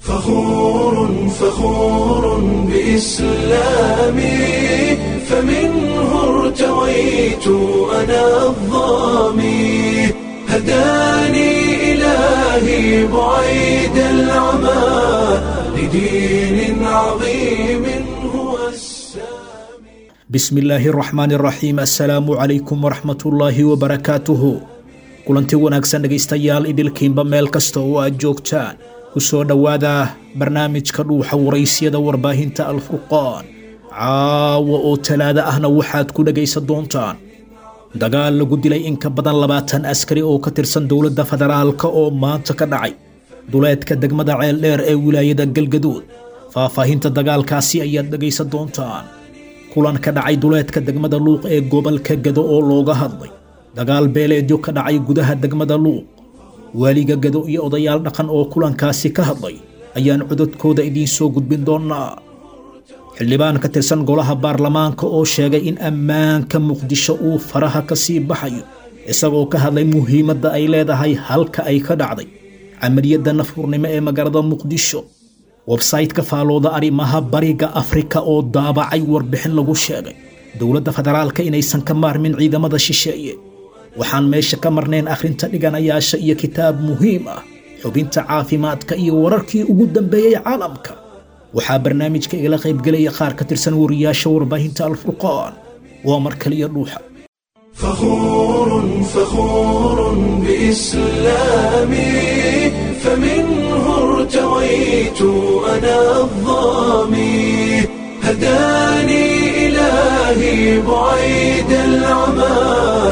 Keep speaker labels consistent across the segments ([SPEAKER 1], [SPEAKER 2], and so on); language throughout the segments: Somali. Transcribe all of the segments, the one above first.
[SPEAKER 1] فخور فخور بإسلامي فمنه ارتويت أنا الظامي هداني إلهي بعيد العمى لدين عظيم هو السامي
[SPEAKER 2] bismi illaahi araxmaan araxiim assalaamu calaykum waraxmatullaahi wabarakaatuhu kulanti wanaagsan dhegaystayaal idilkiinba meel kasta oo aad joogtaan ku soo dhowaada barnaamijka dhuuxa waraysyada warbaahinta alfurqaan caawa oo talaado ahna waxaad ku dhegaysan doontaan dagaal lagu dilay in ka badan labaatan askari oo ka tirsan dowladda federaalka oo maanta ka dhacay duleedka degmada ceeldheer ee wilaayada galgaduud faahfaahinta dagaalkaasi ayaad dhegaysan doontaan kulan ka dhacay duleedka degmada luuq ee gobolka gado oo looga hadlay dagaal beeleedyo ka dhacay gudaha degmada luuq waaliga gado iyo odayaal dhaqan oo kulankaasi ka hadlay ayaan cododkooda idiin soo gudbin doonaa xildhibaan ka tirsan golaha baarlamaanka oo sheegay in ammaanka muqdisho uu faraha ka sii baxayo isagoo ka hadlay muhiimadda ay leedahay halka ay ka dhacday camaliyadda nafurnimo ee magaalada muqdisho websayte-ka faalooda arrimaha bariga afrika oo daabacay warbixin lagu sheegay dowladda federaalka inaysan ka maarmin ciidamada shisheeye waxaan meesha ka marnayn akhrinta dhiganayaasha iyo kitaab muhiim ah xubinta caafimaadka iyo wararkii ugu dambeeyey caalamka waxaa barnaamijka igala qaybgelaya qaar ka tirsan wariyaasha warbaahinta alfurqaan waa mar kaliya dhuuxa
[SPEAKER 1] فخور فخور بإسلامي فمنه ارتويت أنا الظامي هداني إلهي بعيد العمى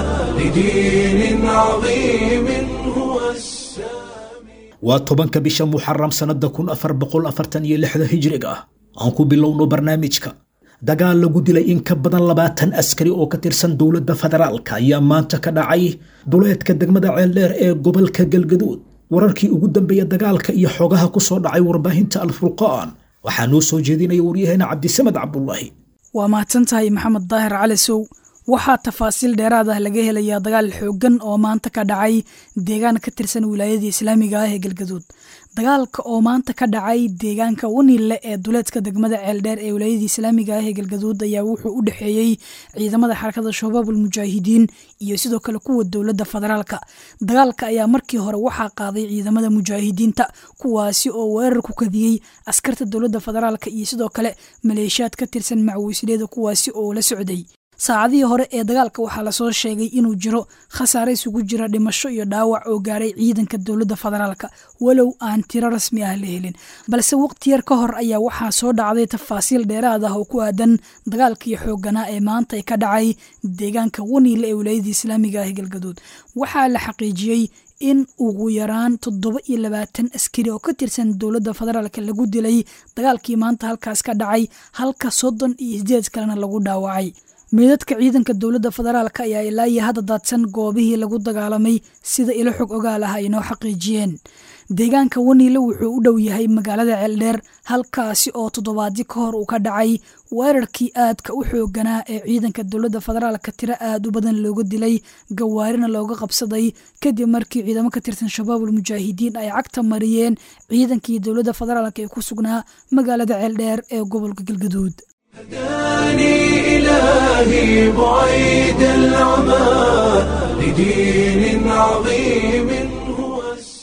[SPEAKER 1] لدين عظيم هو السامي
[SPEAKER 2] waa tobanka bisha muxaram sannada kun afar boqol afartan iyo lixda hijriga ah aan ku bilowno barnaamijka dagaal lagu dilay in ka badan labaatan askari oo ka tirsan dowladda federaalka ayaa maanta ka dhacay duleedka degmada ceeldheer ee gobolka galgaduud wararkii ugu dambeeya dagaalka iyo xogaha ku soo dhacay warbaahinta alfurqaan waxaa noo soo jeedinaya waryaheena cabdisamed cabdulaahi
[SPEAKER 3] waa mahadsan tahay maxamed daahir cali sow waxaa tafaasiil dheeraad ah laga helayaa dagaal xooggan oo maanta ka dhacay deegaan ka tirsan wilaayadii islaamiga ah ee galgaduud dagaalka oo maanta ka dhacay deegaanka waniille ee duleedka degmada ceeldheer ee wilaayadii islaamiga ah ee galgaduud ayaa wuxuu u dhexeeyey ciidamada xarakada shabaabul mujaahidiin iyo sidoo kale kuwa dowladda federaalka dagaalka ayaa markii hore waxaa qaaday ciidamada mujaahidiinta kuwaasi oo weerar ku kadiyey askarta dowladda federaalka iyo sidoo kale maleeshiyaad ka tirsan macwiisleeda kuwaasi oo la socday saacadihii hore ee dagaalka waxaa lasoo sheegay inuu jiro khasaare isugu jira dhimasho iyo dhaawac oo gaaray ciidanka dowladda federaalka walow aan tiro rasmi ah la helin balse waqti yar ka hor ayaa waxaa soo dhacday tafaasiil dheeraad ah oo ku aadan dagaalkii xoogganaa ee maanta ka dhacay deegaanka waniile ee wilaayadii islaamiga ah ee galgaduud waxaa la xaqiijiyey in ugu yaraan toddoba iyo labaatan askari oo ka tirsan dowladda federaalka lagu dilay dagaalkii maanta halkaas ka dhacay halka soddon iyo sideed kalena lagu dhaawacay meedadka ciidanka dowladda federaalka ayaa ilaa iyo hadda daadsan goobihii lagu dagaalamay sida ilo xog ogaal ah ay noo xaqiijiyeen deegaanka waniile wuxuu u dhow yahay magaalada ceeldheer halkaasi oo toddobaadyo ka hor uu ka dhacay weerarkii aadka u xooganaa ee ciidanka dowladda federaalka tiro aad u badan looga dilay gawaarina looga qabsaday kadib markii ciidamo ka tirsan shabaabul mujaahidiin ay cagta mariyeen ciidankii dowladda federaalka ee ku sugnaa magaalada ceeldheer ee gobolka galgaduud
[SPEAKER 1] هداني إلهي بعيد العمى لدين عظيم هو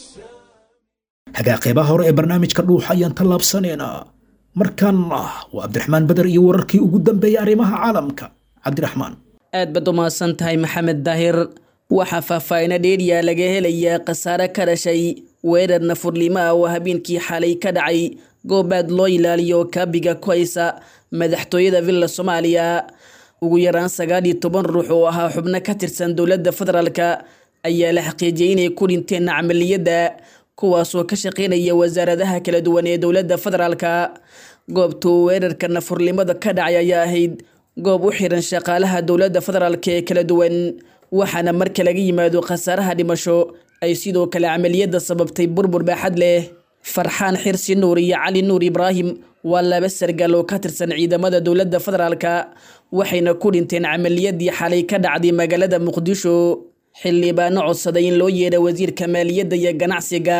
[SPEAKER 1] السامي
[SPEAKER 2] hagaa qeybaha hore ee barnaamijka dhuuxa ayaan tallaabsanaynaa markaana waa cabdiraxmaan beder iyo wararkii ugu dambeeyay arrimaha caalamka cabdiraxmaan
[SPEAKER 4] aad baad u mahadsan tahay maxamed daahir waxaa faahfaahina dheeriya laga helayaa khasaare ka dhashay weerar nafurnimo ah oo habeenkii xalay ka dhacay goobaad loo ilaaliyo kaabiga ku haysa madaxtooyada villa soomaaliya ugu yaraan sagaal iyo toban ruux oo ahaa xubno ka tirsan dowladda federaalka ayaa la xaqiijiyey inay ku dhinteen camaliyadda kuwaasoo ka shaqeynaya wasaaradaha kala duwan ee dowladda federaalka goobtuu weerarka nafurnimada ka dhacay ayaa ahayd goob u xiran shaqaalaha dowladda federaalka ee kala duwan waxaana marka laga yimaado khasaaraha dhimasho ay sidoo kale camaliyadda sababtay burbur baaxad leh farxaan xirsi nuur iyo cali nuur ibraahim waa laba sargaal oo ka tirsan ciidamada dowladda federaalka waxayna ku dhinteen camaliyadii xalay ka dhacday magaalada muqdisho xildhibaano codsaday in loo yeedha wasiirka maaliyadda iyo ganacsiga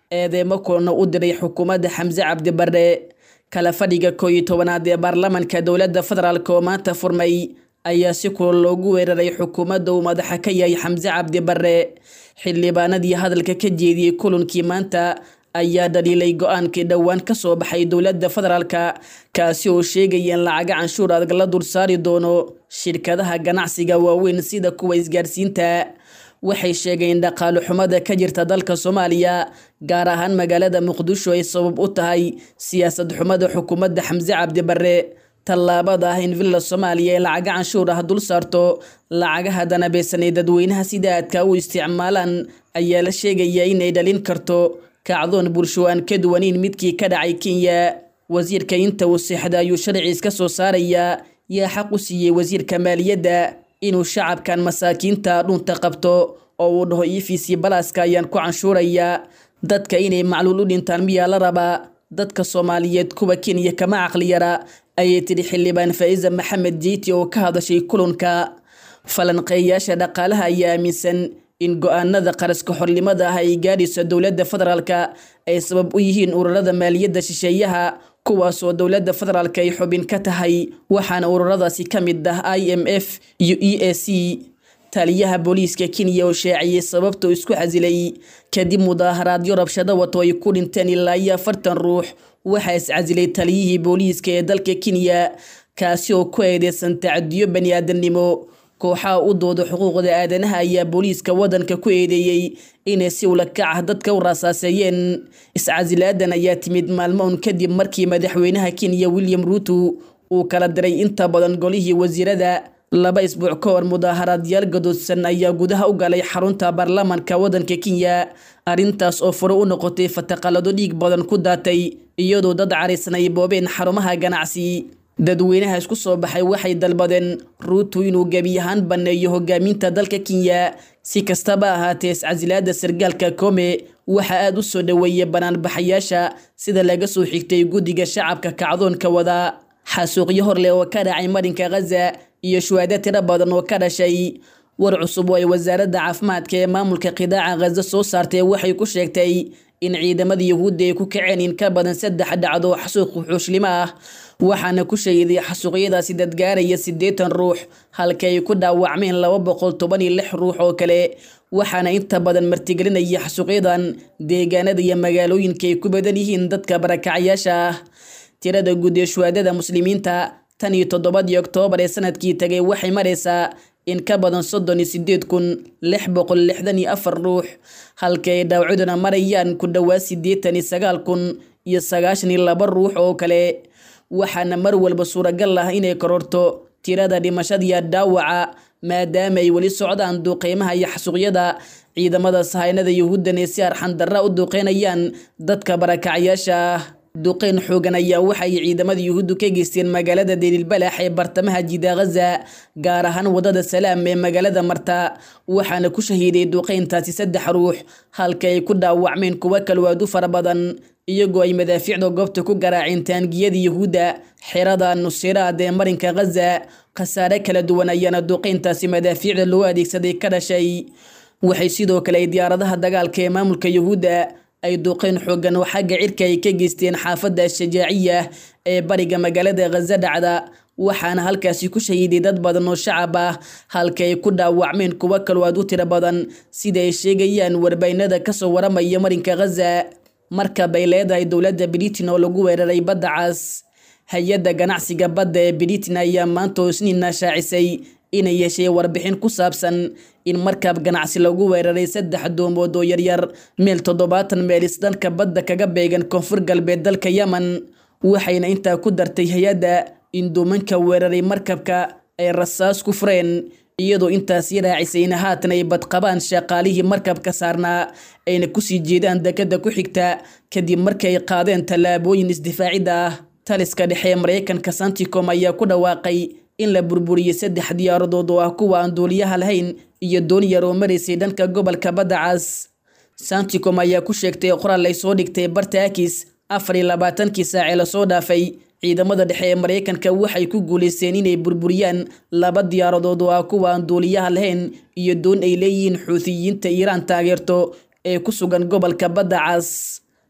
[SPEAKER 4] eedeemo kulana u diray xukuumadda xamse cabdi barre kala fadhiga koo iyo tobanaad ee baarlamanka dowladda federaalk oo maanta furmay ayaa si kulal loogu weeraray xukuumadda uu madaxa ka yahay xamse cabdi barre xildhibaanadii hadalka ka jeediyey kulankii maanta ayaa dhaliilay go-aankii dhowaan ka soo baxay dowladda federaalka kaasi oo sheegaya in lacaga canshuur adag la dul saari doono shirkadaha ganacsiga waaweyn sida kuwa isgaarsiinta waxay sheegeen in dhaqaale xumada ka jirta dalka soomaaliya gaar ahaan magaalada muqdisho ay sabab u tahay siyaasad xumada xukuumadda xamse cabdi barre tallaabada ah in villa soomaaliya ee lacaga canshuur ah dul saarto lacagaha danabeysanay dadweynaha sida aadka u isticmaalaan ayaa la sheegaya inay dhalin karto kacdoon bulsho aan ka duwaneyn midkii ka dhacay kenya wasiirka inta uu seexda ayuu sharciis ka soo saarayaa yaa xaq u siiyey wasiirka maaliyadda inuu shacabkan masaakiinta dhunta qabto oo uu dhaho efc balaaska ayaan ku canshuurayaa dadka inay macluul u dhintaan miyaa la rabaa dadka soomaaliyeed kuwa kenya kama caqli yara ayay tidhi xildhibaan faa'iza maxamed jiiti oo ka hadashay kulanka falanqeeyaasha dhaqaalaha ayaa aaminsan in go-aanada qaraska xornimada ah ay gaadhayso dowladda federaalka ay sabab u yihiin ururada maaliyadda shisheeyaha kuwaasoo dowladda federaalka ay xubin ka tahay waxaana ururadaasi ka mid ah i m f iyo e a c taliyaha booliiska kenya oo shaaciyey sababtuu isku casilay kadib mudaaharaadyo rabshado wato ay ku dhinteen ilaa iyo afartan ruux waxaa iscasilay taliyihii booliiska ee dalka kenya kaasi oo ku eedeysan tacadiyo bani aadamnimo kooxaha u dooda xuquuqda aadanaha ayaa booliiska waddanka ku eedeeyey inay si ula kac ah dadka u raasaaseeyeen iscasilaadan ayaa timid maalmo un kadib markii madaxweynaha kenya william ruuto uu kala diray inta badan golihii wasiirada laba isbuuc ka hor mudaaharaadyaal gadoodsan ayaa gudaha u galay xarunta baarlamanka waddanka kenya arrintaas oo furo u noqotay fataqalado dhiig badan ku daatay iyadoo dad carisan ay boobeen xarumaha ganacsi dadweynaha isku soo baxay waxay dalbadeen ruuto inuu gebi ahaan banneeyo hogaaminta dalka kenya si kastaba ahaatee iscasilaada sargaalka kome waxaa aada u soo dhoweeyay banaanbaxayaasha sida laga soo xigtay guddiga shacabka kacdoonka wada xasuuqyo horleh oo ka dhacay marinka khaza iyo shuhaado tiro badan oo ka dhashay war cusub oo ay wasaaradda caafimaadka ee maamulka qidaaca khaza soo saartay waxay ku sheegtay in ciidamada yuhuudda ay ku kaceen in ka badan saddex dhacdo xasuuq wuxuushlimo ah waxaana ku sheeday xasuuqyadaasi dadgaaraya siddeetan ruux halka ay ku dhaawacmeen laba boqol toban iyo lix ruux oo kale waxaana inta badan martigelinaya xasuuqyadan deegaanada iyo magaalooyinka ay ku badan yihiin dadka barakacyaasha ah tirada guud ee shuhaadada muslimiinta tan iyo toddobadii oktoobar ee sanadkii tagay waxay maraysaa in ka badan soddon iyo sideed kun lix boqol lixdan iyo afar ruux halka ay dhaawacduna marayaan ku dhowaad siddeetan iyo sagaal kun iyo sagaashan iyo laba ruux oo kale waxaana mar walba suuragal ah inay kororto tirada dhimashadiiyo dhaawaca maadaama ay weli socdaan duuqeymaha iyo xasuuqyada ciidamada sahaynada yuhuuddan ee si arxandarra u duuqeynayaan dadka barakacyaasha ah duqeyn xoogan ayaa waxay ciidamada yuhuuddu ka geysteen magaalada deliilbalax ee bartamaha jida khaza gaar ahaan wadada salaam ee magaalada marta waxaana ku shahiiday duqeyntaasi saddex ruux halka ay ku dhaawacmeen kuwo kalwaadu fara badan iyagoo ay madaafiicda goobta ku garaaceen taangiyada yuhuudda xerada nusiraad ee marinka khaza khasaare kala duwan ayaana duqeyntaasi madaafiicda loo adeegsaday ka dhashay waxay sidoo kale ay diyaaradaha dagaalka ee maamulka yuhuudda ay duqeyn xoogan oo xagga cirka ay ka geysteen xaafadda shajaaciya ee bariga magaalada khaza dhacda waxaana halkaasi ku shahiiday dad badan oo shacab ah halka ay ku dhaawacmeen kuwo kaloo aad u tiro badan sida ay sheegayaan warbaynada kasoo waramaya marinka khaza markab ay leedahay dowladda britain oo lagu weeraray badda cas hay-adda ganacsiga badda ee britain ayaa maanta oo isniina shaacisay inay yeeshay warbixin ku saabsan in markab ganacsi lagu weeraray saddex doomood oo yaryar meel toddobaatan meelis dhanka badda kaga beegan koonfur galbeed dalka yemen waxayna intaa ku dartay hay-adda in duumanka weeraray markabka ay rasaas ku fureen iyadoo intaasi raacisayna haatan ay badqabaan shaqaalihii markabka saarnaa ayna kusii jeedaan dekada ku xigta kadib markay qaadeen tallaabooyin isdifaacidda ah taliska dhexe ee maraykanka santicom ayaa ku dhawaaqay in la burburiyey saddex diyaaradood oo ah kuwa aan duuliyaha lahayn iyo doon yar oo maraysay dhanka gobolka badda cas santicom ayaa ku sheegtay qoraal ay soo dhigtay barta akis afar iyo labaatankii saacee lasoo dhaafay ciidamada dhexe ee maraykanka waxay ku guulaysteen inay burburiyaan laba diyaaradood oo ah kuwa aan duuliyaha lahayn iyo doon ay leeyihiin xuutiyiinta iiraan taageerto ee ku sugan gobolka badda cas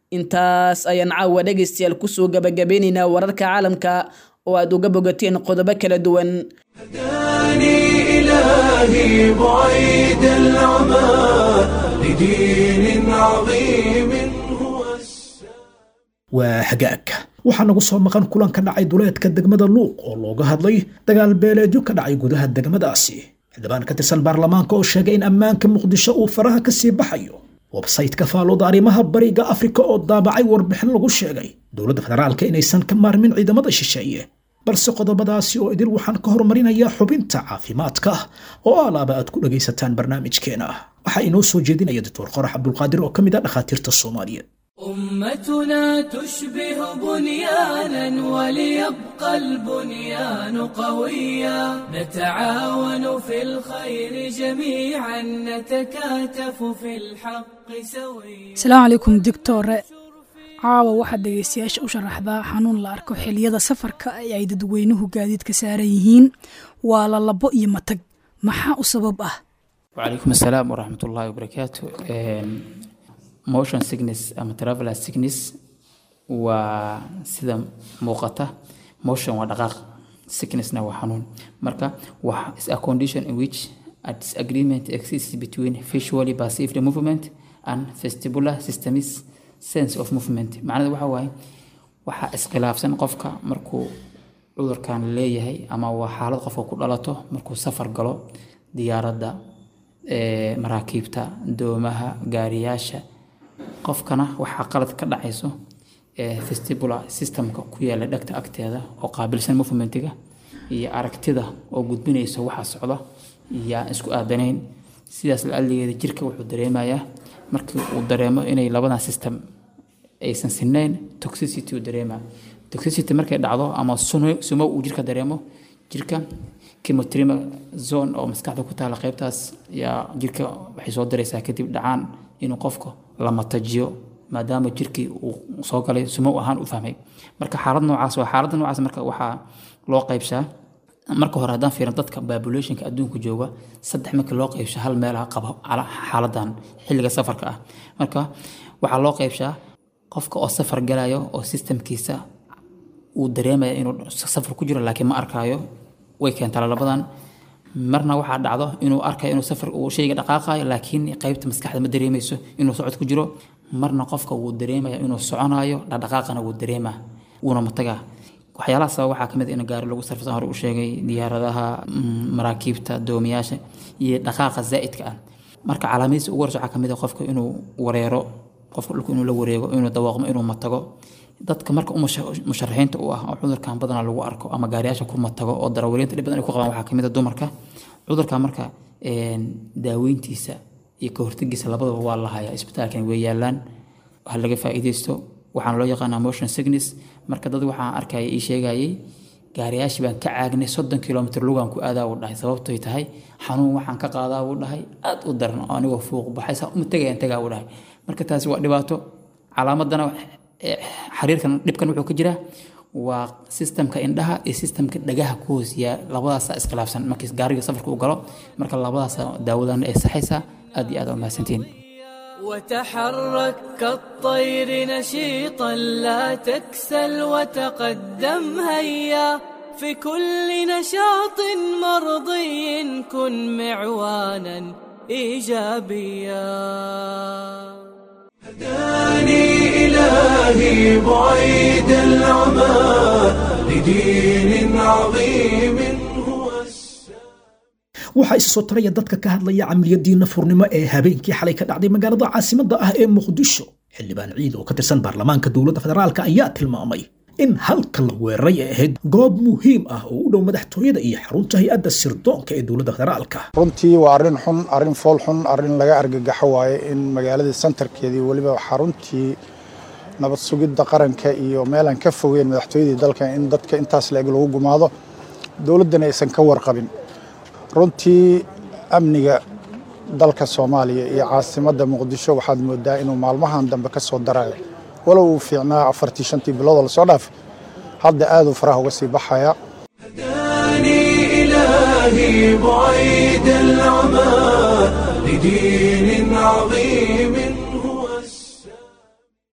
[SPEAKER 4] intaas ayaan caawa dhegaystayaal kusoo gabagabeynaynaa wararka caalamka oo aad uga bogateen qodobo kala duwan
[SPEAKER 1] هداني إلهي بعيد العمى لدين عظيم هو السلام
[SPEAKER 2] waa hagaag waxaa nagu soo maqan kulan ka dhacay duleedka degmada luuq oo looga hadlay dagaal beeleedyo ka dhacay gudaha degmadaasi xildhibaan ka tirsan baarlamaanka oo sheegay in ammaanka muqdisho uu faraha ka sii baxayo websaytka faalooda arrimaha bariga afrika oo daabacay warbixin lagu sheegay dowladda federaalka inaysan ka maarmin ciidamada shisheeye balse qodobadaasi oo idil waxaan ka horumarinayaa xubinta caafimaadka oo alaaba aad ku dhagaysataan barnaamijkeena waxaa inoo soo jeedinaya doctor qorax cabdulqaadir oo ka mid ah dhakhaatiirta soomaaliyeed
[SPEAKER 5] أمتنا تشبه بنيانا وليبقى البنيان قويا نتعاون في الخير جميعا نتكاتف في الحق سويا
[SPEAKER 3] asalaamu calaykum doctore caawa waxaad dhegaystayaasha u sharaxdaa xanuun la arko xiliyada safarka ee ay dadweynuhu gaadiidka saaran yihiin waa lalabo iyo matag maxaa u sabab ah
[SPEAKER 6] وعليكم السلام ورحمة الله وبركاته motion sickness ama traveler sickness waa sida muuqata motion waa dhaqaaq sicknessna waa xanuun marka waa is a condition in which a disagreement exists between visually perceived movement and vestibular systems sense of movement macnada waxa waaye waxaa iskhilaafsan qofka markuu cudurkan leeyahay ama waa xaalad qofka ku dhalato markuu safar galo diyaaradda ee, maraakiibta doomaha gaariyaasha qofkana waxaa qalad ka dhacayso ee, vestibular systemka ku yaala dhegta agteeda oo qaabilsan movementiga iyo aragtida oo gudbinaysa waxa socda iyo aan isku aadanayn sidaas la-aligeeda jirka wuxuu dareemayaa markii uu dareemo inay labadan system aysan sinayn toxicity uu dareemaa toxicity markay dhacdo ama suno- sumo uu jirka dareemo jirka chemotrima zone oo maskaxda ku taala qaybtaas yaa jirka waxay soo diraysaa kadib dhacaan inuu qofka la matajiyo maadaama jirkii uu soo galay sumo ahaan u fahmay marka xaalad noocaas waa xaaladda noocaas marka waxaa loo qaybshaa marka hore haddaan fiirin dadka populationka adduunka jooga saddex marka loo qaybsho hal meelaha qaba cala- xaaladan xilliga safarka ah marka waxaa loo qaybshaa qofka oo safar galayo oo systemkiisa uu dareemaya inuu safar ku jiro laakiin ma arkaayo way keentaa labadan marna waxaa dhacdo inuu arkayo inuu safar uu shayga dhaqaaqayo laakiin qaybta maskaxda ma dareemayso inuu socod ku jiro marna qofka wuu dareemaya inuu soconayo dhaqdhaqaaqana wuu dareemaa wuuna matagaa waxyaalaha sabab waxaa kamid ah in gaari lagu sarfsan hore u sheegay diyaaradaha mm, maraakiibta doomiyaasha iyo dhaqaaqa zaa'idka ah marka calaamadiisa ugu horeysa waxaa kamid ah qofka inuu wareero qofka dhulka inuu la wareego inuu dawaaqmo inuu matago dadka marka u musha- musharaxiinta u ah oo cudurkan badanaa lagu arko ama gaariyaasha ku matago oo darawaliinta dhib badan ay ku qabaan waxaa kamid a dumarka cudurkan marka een, daaweyntiisa iyo ka hortagiisa labadaba waa la hayaa isbitaalkan way yaalaan ha laga faa'iidaysto waxaana loo yaqaanaa motion sickness marka dad waxaan arkaya ii sheegayay gaariyaashii baan ka caagnay soddon kilomitr lugaan ku aadaa uu dhahay sababtoy tahay xanuun waxaan ka qaadaa uu dhahay aad u daran oo anigoo fuuq baxay saa uma tegayaan tagaa uu dhahay marka taasi waa dhibaato calaamadana eh, xiriirkan dhibkan wuxuu ka jiraa waa systemka indhaha iyo systemka dhagaha ku hoosiyaa labadaasa iskhilaafsan markii gaariga safarka uu galo marka labadaasa daawadana ay saxaysaa aad iyo aad aa umahadsantihiin
[SPEAKER 5] وتحرك كالطير نشيطا لا تكسل وتقدم هيا في كل نشاط مرضي كن معوانا ايجابيا
[SPEAKER 1] هداني إلهي بعيد العمى لدين عظيم هو السلام
[SPEAKER 2] waxaa isa soo taraya dadka ka hadlaya camaliyadii nafurnimo ee habeenkii xalay ka dhacday magaalada caasimadda ah ee muqdisho xildhibaan ciid oo ka tirsan baarlamaanka dowladda federaalka ayaa tilmaamay in halka la weeraray ay ahayd goob muhiim ah oo u dhow madaxtooyada iyo xarunta hay-adda sirdoonka ee dowladda federaalka
[SPEAKER 7] runtii waa arrin xun arrin fool xun arrin laga argagaxo waaye in magaaladii santarkeedii weliba xaruntii nabad sugidda qaranka iyo meelaan ka fogeyn madaxtooyadii dalka in dadka intaas la-eg lagu gumaado dowladdana aysan ka warqabin runtii amniga dalka soomaaliya iyo caasimadda muqdisho waxaad moodaa inuu maalmahan dambe ka soo darayo walow uu fiicnaa afartii shantii biloodoo lasoo dhaafay hadda aaduu faraha uga sii baxaya
[SPEAKER 1] هداني إلهي بعيد العمى لدين عظيم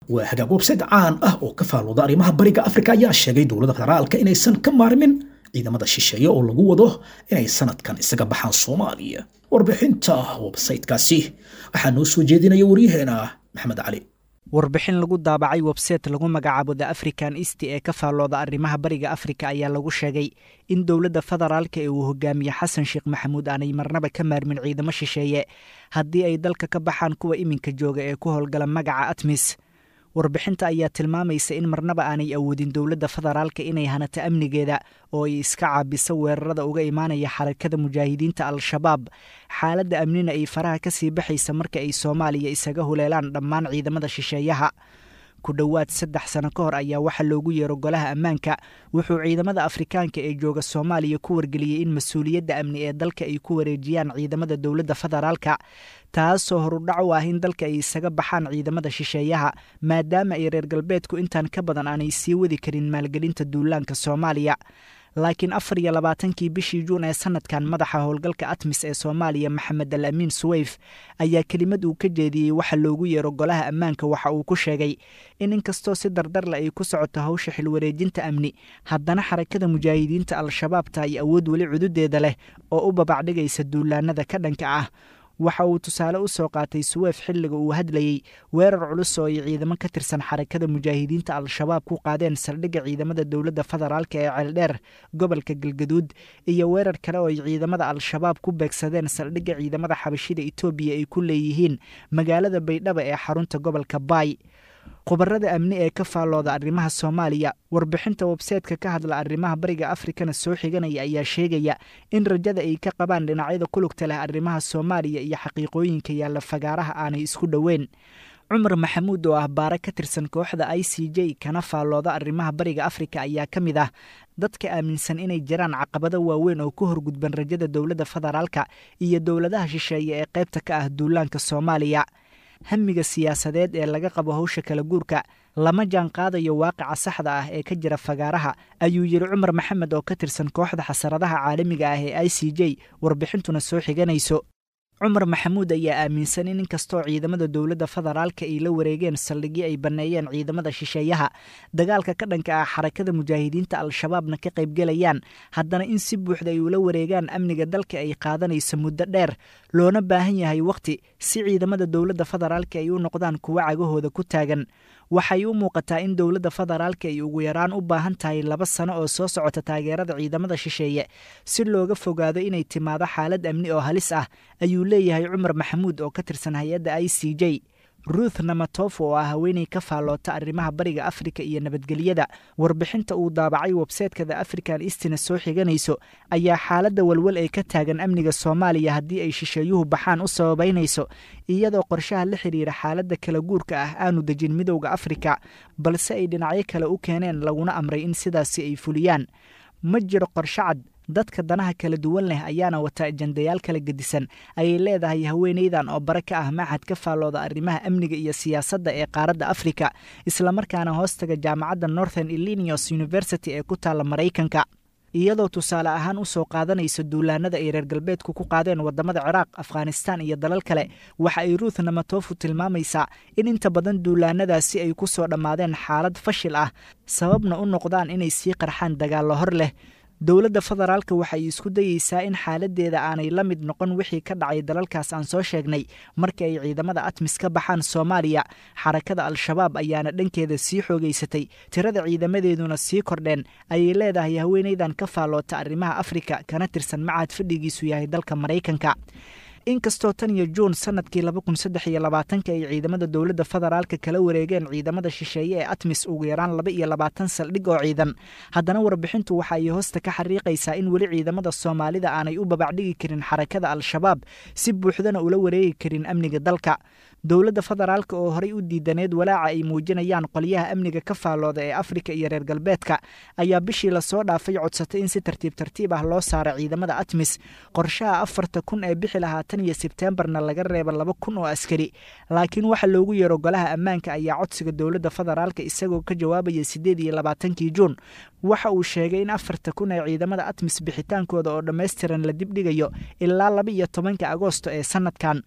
[SPEAKER 2] waa hagaag websayt caan ah oo ka faalooda arrimaha bariga afrika ayaa sheegay dowladda federaalka inaysan ka maarmin ciidamada shisheeye oo lagu wado inay sanadkan isaga baxaan soomaaliya warbixinta websaytkaasi waxaa noo soo jeedinaya waryaheena maxamed cali
[SPEAKER 8] warbixin lagu daabacay websayte lagu magacaabo the african east ee ka faallooda arrimaha bariga afrika ayaa lagu sheegay in dowladda federaalka ee uu hogaamiye xasan sheekh maxamuud aanay marnaba ka maarmin ciidamo shisheeye haddii ay dalka ka baxaan kuwa iminka jooga ee ku howlgala magaca atmis warbixinta ayaa tilmaamaysa in marnaba aanay awoodin dowladda federaalka inay hanato amnigeeda oo ay iska caabiso weerarada uga imaanaya xarakada mujaahidiinta al-shabaab xaaladda amnina ay faraha ka sii baxaysa marka ay soomaaliya isaga huleelaan dhammaan ciidamada shisheeyaha ku dhowaad saddex sano ka hor ayaa waxaa loogu yeero golaha ammaanka wuxuu ciidamada afrikaanka ee jooga soomaaliya ku wargeliyey in mas-uuliyadda amni ee dalka ay ku wareejiyaan ciidamada dowladda federaalka taasoo horudhac u ah in dalka ay isaga baxaan ciidamada shisheeyaha maadaama ay reer galbeedku intaan ka badan aanay sii wadi karin maalgelinta duulaanka soomaaliya laakiin afar iyo labaatankii bishii juun ee sanadkan madaxa howlgalka atmis ee soomaaliya maxamed al amiin suweyf ayaa kelimad uu ka jeediyey waxa loogu yeero golaha ammaanka waxa uu ku sheegay in inkastoo si dardarle ay ku socoto hawsha xilwareejinta amni haddana xarakada mujaahidiinta al-shabaabta ay awood weli cududeeda leh oo u babacdhigaysa duulaanada ka dhanka ah waxa uu tusaale u soo qaatay suweef xilliga uu hadlayey weerar culus oo ay ciidamo ka tirsan xarakada mujaahidiinta al-shabaab ku qaadeen saldhigga ciidamada dowladda federaalk ee ceeldheer gobolka galgaduud iyo weerar kale oo ay ciidamada al-shabaab ku beegsadeen saldhigga ciidamada xabashida etoobiya ay ku leeyihiin magaalada baydhaba ee xarunta gobolka baay khubarada amni ee ka faallooda arrimaha soomaaliya warbixinta websaytka ka hadla arrimaha bariga afrikana soo xiganaya ayaa sheegaya in rajada ay ka qabaan dhinacyada kulugta leh arrimaha soomaaliya iyo xaqiiqooyinka yaalla fagaaraha aanay isku dhoweyn cumar maxamuud oo ah baare ka tirsan kooxda i c j kana faallooda arrimaha bariga afrika ayaa ka mid ah dadka aaminsan inay jiraan caqabado waaweyn oo ku horgudban rajada dowladda federaalka iyo dowladaha shisheeye ee qaybta ka ah duulaanka soomaaliya hamiga siyaasadeed ee laga qabo howsha kala guurka lama jaan qaadayo waaqica saxda ah ee ka jira fagaaraha ayuu yidhi cumar maxamed oo ka tirsan kooxda xasaradaha caalamiga ah ee i c j warbixintuna soo xiganayso cumar maxamuud ayaa aaminsan in inkastoo ciidamada dowladda federaalka ay la wareegeen saldhigyo ay banneeyeen ciidamada shisheeyaha dagaalka ka dhanka ah xarakada mujaahidiinta al-shabaabna ka qaybgelayaan haddana in si buuxda ay ula wareegaan amniga dalka ay qaadanayso muddo dheer loona baahan yahay wakhti si ciidamada dowladda federaalka ay u noqdaan kuwo cagahooda ku taagan waxay u muuqataa in dowladda federaalka ay ugu yaraan u baahan tahay laba sano oo soo socota taageerada ciidamada shisheeye si looga fogaado inay timaado xaalad amni oo halis ah ayuu leeyahay cumar maxamuud oo ka tirsan hay-adda i c j ruuth namatof oo ah haweeney ka faalloota arrimaha bariga afrika iyo nabadgelyada warbixinta uu daabacay websaytka the african istina soo xiganayso ayaa xaaladda walwal ee ka taagan amniga soomaaliya haddii ay shisheeyuhu baxaan u sababaynayso iyadoo qorshaha la xidhiira xaaladda kala guurka ah aanu dejin midowda afrika balse ay dhinacyo kale u keeneen laguna amray in sidaasi ay fuliyaan ma jiro qorshe cad dadka danaha kala duwan leh ayaana wata ajandayaal kala gedisan ayay leedahay haweeneydan oo bare ka ah maxad ka faallooda arrimaha amniga iyo siyaasadda ee qaaradda afrika islamarkaana hoostaga jaamacadda northern illinios university ee ku taalla maraykanka iyadoo tusaale ahaan u soo qaadanaysa duulaanada ay reer galbeedku ku qaadeen waddamada ciraaq afghanistan iyo dalal kale waxa ay ruuth namatofu tilmaamaysaa in inta badan duulaanadaasi ay ku soo dhammaadeen xaalad fashil ah sababna u noqdaan inay sii qarxaan dagaallo hor leh dowladda federaalka waxay isku dayeysaa in xaaladeeda aanay la mid noqon wixii ka dhacay dalalkaas aan soo sheegnay marka ay ciidamada atmis ka baxaan soomaaliya xarakada al-shabaab ayaana dhankeeda sii xoogeysatay tirada ciidamadeeduna sii kordheen ayay leedahay haweeneydan ka faalloota arrimaha afrika kana tirsan macahad fadhigiisu yahay dalka maraykanka inkastoo tan iyo juun sanadkii laba kun saddex iyo labaatanka ay ciidamada dowladda federaalka kala wareegeen ciidamada shisheeye ee atmis ugu yaraan laba iyo labaatan saldhig oo ciidan haddana warbixintu waxa ay hoosta ka xariiqaysaa in weli ciidamada soomaalida aanay u babacdhigi karin xarakada al-shabaab si buuxdana ula wareegi karin amniga dalka dowladda federaalka oo horey u diidaneed walaaca ay muujinayaan qolyaha amniga ka faallooda ee afrika iyo reer galbeedka ayaa bishii lasoo dhaafay codsatay in si tartiib tartiib ah loo saara ciidamada atmis qorshaha afarta kun ee bixi lahaa tan iyo sebteembarna laga reeba laba kun oo askari laakiin waxa loogu yeero golaha ammaanka ayaa codsiga dowladda federaalka isagoo ka jawaabaya siddeed iyo labaatankii juun waxa uu sheegay in afarta kun ee ciidamada atmis bixitaankooda oo dhammaystiran la dibdhigayo ilaa laba iyo tobanka agoosto ee sanadkan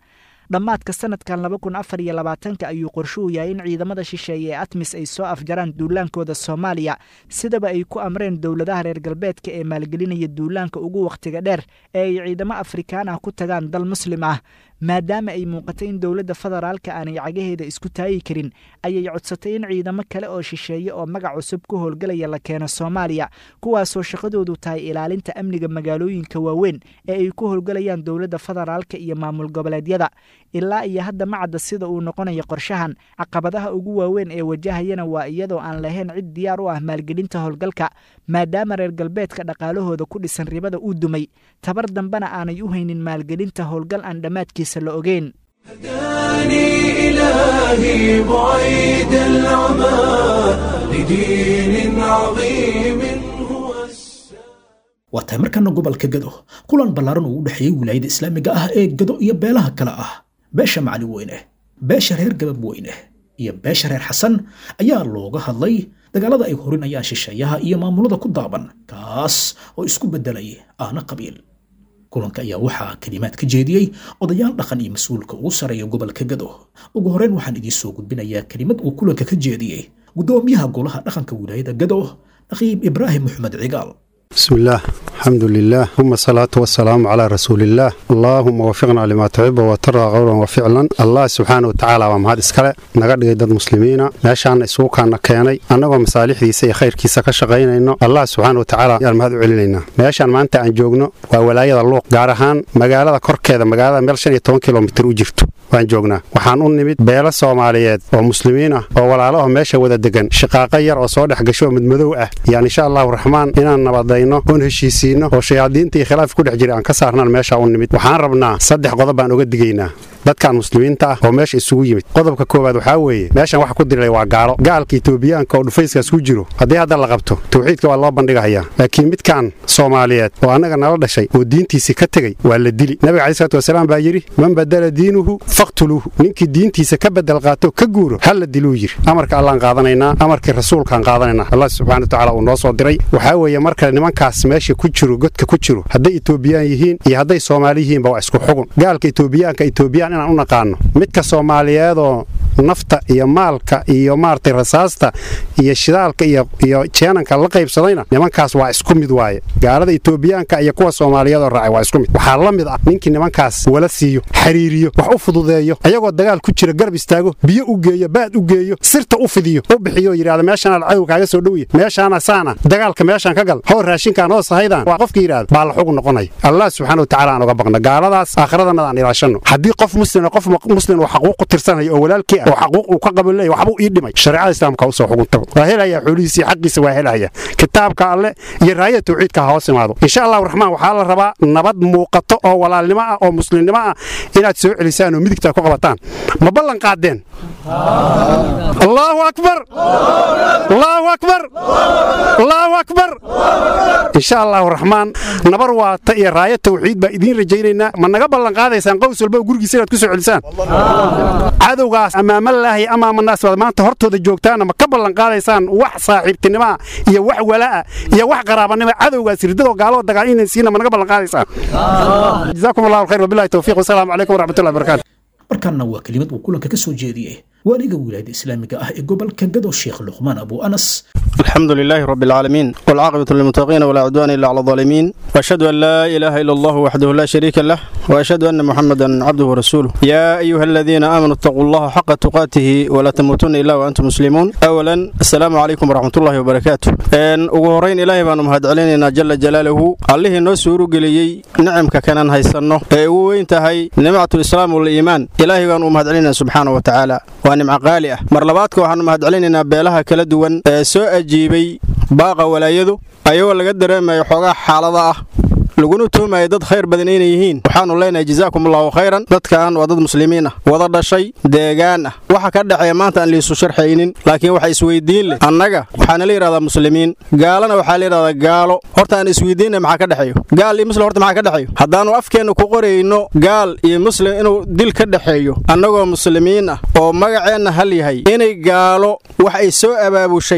[SPEAKER 8] dhammaadka sanadkan laba kun afar iyo labaatanka ayuu qorshuhu yahay in ciidamada shisheeye ee atmis ay soo afjaraan duulaankooda soomaaliya sidaba ay ku amreen dowladaha reer galbeedka ee maalgelinaya duulaanka ugu wakhtiga dheer ee ay ciidamo afrikaan ah ku tagaan dal muslim ah maadaama ay muuqatay in dowladda federaalka aanay cagaheeda isku taagi karin ayay codsatay in ciidamo kale oo shisheeye oo magac cusub ku howlgalaya la keeno soomaaliya kuwaasoo shaqadoodu tahay ilaalinta amniga magaalooyinka waaweyn ee ay ku howlgalayaan dowladda federaalka iyo maamul goboleedyada ilaa iyo hadda ma cadda sida uu noqonayo qorshahan caqabadaha ugu waaweyn ee wajahayana waa iyadoo aan lahayn cid diyaar u ah maalgelinta howlgalka maadaama reer galbeedka dhaqaalahooda ku dhisan ribada uu dumay tabar dambena aanay u haynin maalgelinta howlgal aan dhammaadkiisa la ogeyn
[SPEAKER 1] هداني إلهي بعيد العمى لدين عظيم هو السلام
[SPEAKER 2] waa tahay markana gobolka gado kulan ballaaran uu u dhexeeyey wilaayada islaamiga ah ee gado iyo beelaha kale ah beesha macalin weyne beesha reer gabab weyne iyo beesha reer xasan ayaa looga hadlay dagaalada ay horinayaan shisheeyaha iyo maamulada ku daaban kaas oo isku beddelay aana qabiil kulanka ayaa waxaa kelimaad ka jeediyey odayaal dhaqan iyo mas-uulka ugu sarreeya gobolka gado ugu horreyn waxaan idiin soo gudbinayaa kelimad uu kulanka ka jeediyey guddoomiyaha golaha dhaqanka wilaayada gado naqiib ibraahim maxamed cigaal
[SPEAKER 9] بسم الله الحمد لله ثم الصلاة والسلام على رسول الله اللهم وفقنا لما تحب وترى قولا وفعلا الله سبحانه وتعالى ومهاد اسكاله naga dhigay dad muslimiina meeshaan isugu kaana keenay annagoo masaalixdiisa iyo khayrkiisa ka shaqaynayno allah subxaana watacaala ayaan mahad u celinaynaa meeshaan maanta aan joogno waa walaayada luuq gaar ahaan magaalada korkeeda magaalada meel shan iyo toban kilomitir u jirto waan joognaa waxaan u nimid beelo soomaaliyeed oo muslimiin ah oo walaalaho meesha wada degan shaqaaqo yar oo soo dhex gasho oo midmadow ah yaan insha allahu raxmaan inaan nabadayno oon heshiisiinno oo shayaadiinta iyo khilaaf ku dhex jira aan ka saarnaan meesha u nimid waxaan rabnaa saddex qodob baan uga digaynaa dadkan muslimiinta ah oo meesha isugu yimid qodobka koowaad waxaa weeye meeshan waxa ku dirilay waa gaalo gaalka etoobiyaanka oo dhufayskaas ku jiro haddii hadda la qabto tawxiidka waa loo bandhigahayaa laakiin midkan soomaaliyeed oo annaga nala dhashay oo diintiisii ka tegey waa la dili nabiga calayi salatu wasalaam baa yidhi man badala diinuhu faqtuluuhu ninkii diintiisa ka bedel qaato ka guuro ha la diluu yidhi amarka allaan qaadanaynaa amarkii rasuulkaan qaadanaynaa allah subxana watacaala uu noo soo diray waxaa weeye markale nimankaas meesha ku jiro godka ku jiro hadday etoobiyaan yihiin iyo hadday soomaali yihiinba waa isku xugun gaalka etoobiyaanka etoobiyaan inaan u naqaano midka soomaaliyeedoo nafta iyo maalka iyo maaragtay rasaasta iyo shidaalka iyo iyo jeenanka la qaybsadayna nimankaas waa isku mid waaye gaalada etoobiyaanka iyo kuwa soomaaliyeedoo raacay waa isku mid waxaa la mid ah ninkii nimankaas wala siiyo xiriiriyo wax u fududeeyo ayagoo dagaal ku jira garab istaago biyo u geeyo baad u geeyo sirta u fidiyo u bixiyo yidhahda meeshaana cadow kaaga soo dhowya meeshaana saana dagaalka meeshaan ka gal hoo raashinkaan hoo sahaydan waa qofka yidhahda baa la xugu noqonaya allah subxaana watacaala aan uga baqna gaaladaas aakhiradannada aan ilaashanno haddii qof muslima qof muslim uu xaquuq ku tirsanayo oo walaalkii ah oo xaquuq uu ka qabo leeyahy waxbuu ii dhimay shareecada islaamka usoo xugunta waa helaya xoolihiisa iyo xaqiisa waa helaya kitaabka alle iyo raayada tawxiidka ha hoos imaado insha allahu raxmaan waxaa la rabaa nabad muuqato oo walaalnimo ah oo muslimnimo ah inaad soo celisaan oo midigtaa ku qabataan ma ballan qaadeen allahu akbar allahu akbar allahu akbar insha allahu raxmaan nabar waata iyo raaya tawxiid baa idiin rajaynaynaa ma naga ballan qaadaysaan qows walba gurigiisa inaad ku soo celisaan cadowgaas amaamalaahi amaamanaas baad maanta hortooda joogtaana ma ka ballan qaadaysaan wax saaxiibtinimoa iyo wax walaa'a iyo wax qaraabanimo cadowgaas ridadoo gaaloo dagaal inaysiina ma naga ballan qaadaysaan jazaakum allahu alkhayr wabillahi tawfiiq wasalaamu calaykum waraxmatullahi wabarakatu
[SPEAKER 2] markaana waa kelimad uu kulanka ka soo jeediyey waaliga wilaayada islaamiga ah ee gobolka gado sheekh luqmaan abu anas
[SPEAKER 10] الحمد لله رب العالمين والعاقبة للمتقين ولا عدوان إلا على الظالمين وأشهد أن لا إله إلا الله وحده لا شريك له وأشهد أن محمدا عبده ورسوله يا أيها الذين آمنوا اتقوا الله حق تقاته ولا تموتن إلا وأنتم مسلمون أولا السلام عليكم ورحمة الله وبركاته أن أغورين إلهي بأن مهد علينا جل جلاله الله نسور قليي نعم كان هيسنه وين تهي نعمة الإسلام والإيمان إلهي بأن مهد علينا سبحانه وتعالى ونعم قالئة مرلباتك وحن مهد علينا بيلها كلا دوان سوء jiibay baaqa walaayadu ayagoo laga dareemayo xoogaa xaalada ah laguna tuhmayo dad khayr badan inay yihiin waxaanu leenahay jazaakum allahu khayran dadkan waa dad muslimiin ah wada dhashay deegaan ah waxa ka dhexeeya maanta aan liisu sharxaynin laakiin waxa isweydiin leh annaga waxaana la yidhahdaa muslimiin gaalana waxaa la yidhahdaa gaalo horta aan isweydiinna maxaa ka dhexeeyo gaal iyo muslim horta maxaa ka dhexeeyo haddaannu afkeenna ku qorayno gaal iyo muslim inuu dil ka dhexeeyo annagoo muslimiin ah oo magaceenna hal yahay inay gaalo wax ay soo abaabushay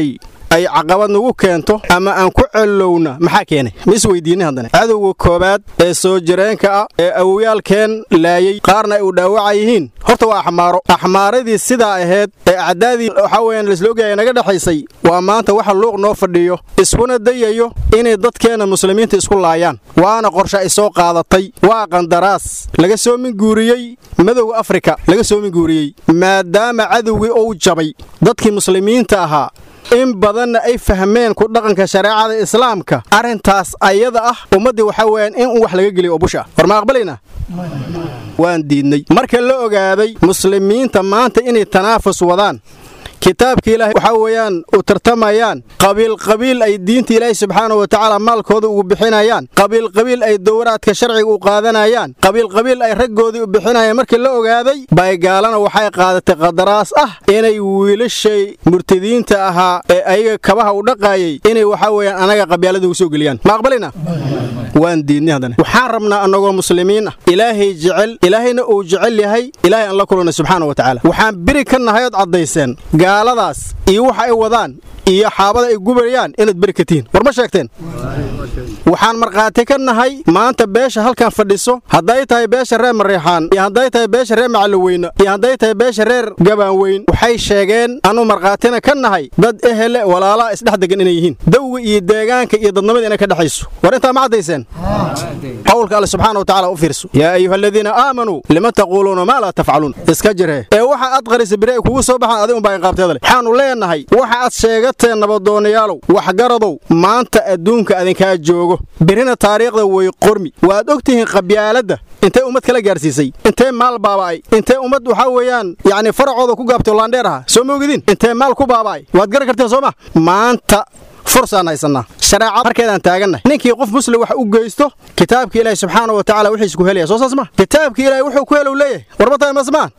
[SPEAKER 10] ay caqabad nagu keento ama aan ku celowna maxaa keenay ma isweydiinay haddana cadowga koobaad ee soo jireenka ah ee awowyaalkeen laayey qaarna ay u dhaawaca yihiin horta waa axmaaro axmaaradii sidaa ahayd ee acdaadii waxaa weyaan laisla ogyahay naga dhexaysay waa maanta waxa luuq noo fadhiyo iskuna dayayo inay dadkeenna muslimiinta isku laayaan waana qorshe ay soo qaadatay waa qandaraas laga soo minguuriyey madowga afrika laga soo minguuriyey maadaama cadowgii uu jabay dadkii muslimiinta ahaa in badanna ay fahmeen ku dhaqanka shareecada islaamka arrintaas ayada ah ummaddii waxaa weyaan in uu wax laga geliyo oo busha war ma aqbalayna waan diidnay marka la ogaaday muslimiinta maanta inay tanaafus wadaan kitaabka ilaahay waxaa weeyaan u tartamayaan qabiilqabiil ay diinta ilaahay subxaana wa tacaala maalkooda ugu bixinayaan qabiilqabiil ay dowraadka sharciga u qaadanayaan qabiilqabiil ay raggoodii u bixinayaan markii la ogaaday baygaalana waxay qaadatay qadaraas ah inay wiilashay murtadiinta ahaa ee ayaga kabaha u dhaqaayay inay waxaa weeyaan anaga qabyaalada ugu soo geliyaan ma aqbalayna waan diidnay haddana waxaan rabnaa annagoo muslimiin ah ilaahay jecel ilaahayna uu jecel yahay ilaahay aan la kulannay subxaana wa tacaala waxaan beri ka nahay ood caddayseen gaaladaas iyo waxa ay wadaan iyo xaabada ay gubayaan inaad beri ka tihiin war ma sheegteen waxaan markhaati ka nahay maanta beesha halkan fadhiso hadday tahay beesha reer mariixaan iyo hadday tahay beesha reer macalloweyne iyo hadday tahay beesha reer gabaanweyn waxay sheegeen anuu markhaatina ka nahay dad ehele walaalaa isdhex degan inay yihiin dawga iyo deegaanka iyo dadnimada inay ka dhexayso war intaa ma caddayseen qowlka alle subxaana wa tacala u fiirso yaa ayuha aladiina aamanuu lima taquuluuna maa laa tafcaluun iska jiree ee waxa aad qarisa biri ay kugu soo baxaan adigun baa inqaabteeda leh waxaannu leenahay waxa aad sheegateen nabadoonayaalow waxgaradow maanta adduunka adinkaa joogo birina taariikhda way qormi waad og tihiin qabyaaladda intay ummad kala gaarsiisay intee maal baaba'ay intee ummad waxaa weeyaan yacni faracooda ku gaabtay laandheer aha soo ma ogidin intee maal ku baaba'ay waad garan karteen soo ma maanta fursaan haysannaa shareecad markeedaan taagannahay ninkii qof muslim wax u geysto kitaabka ilaahi subxaana wa tacala wixiis ku helaya soo saas ma kitaabka ilaahi wuxuu ku helow leeyahay warma tahay masmaan